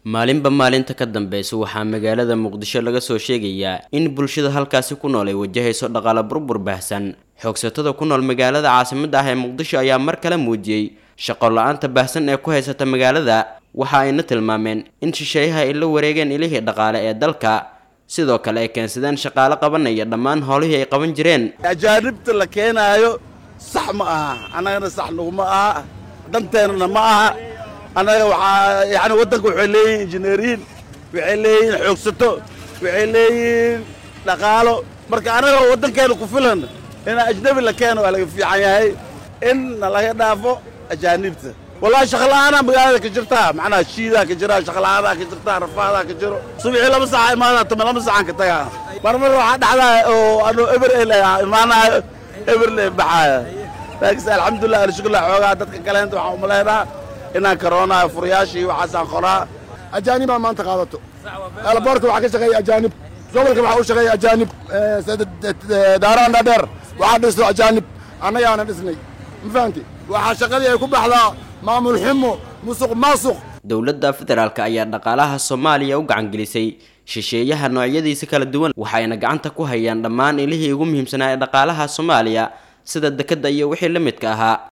maalinba maalinta ka dambeysa waxaa magaalada muqdisho laga soo sheegayaa in bulshada halkaasi ku nool ay wajahayso dhaqaale burbur baahsan xoogsatada ku nool magaalada caasimadda ah ee muqdisho ayaa mar kale muujiyey shaqo la-aanta baahsan ee ku haysata magaalada waxa ayna tilmaameen in shisheeyaha ay la wareegeen ilihii dhaqaale ee dalka sidoo kale ay keensadeen shaqaale qabanaya dhammaan howlihii ay qaban jireen ajaanibta la keenaayo sax ma aha annagana sax naguma aha danteennana ma aha annaga waxaa yani waddanka waxay leeyihin injineeriin waxay leeyihiin xoogsato waxay leeyihiin dhaqaalo marka annaga waddankeena ku filan in ajnabi la keeno waa laga fiican yahay in na laga dhaafo ajaanibta wallahi shaqla'aanaa magaalada ka jirtaa macnaha shiidaa ka jira shaqla'aadaa ka jirtaa rafaadaa ka jiro subaxii laba saaca imaadaa tama laba saacaan ka tagaa marmar waxaa dhacdaa oo anuu eber el imaanaayo eber le baxaaya laakiinse alxamdulilah alshukla xoogaa dadka kaleenta waxaan umaleynaa inaan karoonaayo furayaashii waxaasaan qoraa ajaanibaa maanta qaadato elboorka waxaa ka shaqeeya ajaanib gobolka waxaa u shaqeeya ajaanib daaraan dhaadheer waxaa dhisto ajaanib annagaana dhisnay ma fahamti waxaa shaqadii ay ku baxdaa maamul xumo musuq maasuq dowladda federaalk ayaa dhaqaalaha soomaaliya u gacangelisay shisheeyaha noocyadiisa kala duwan waxayna gacanta ku hayaan dhammaan ilihii ugu muhiimsanaa ee dhaqaalaha soomaaliya sida dekedda iyo wixii la midka ahaa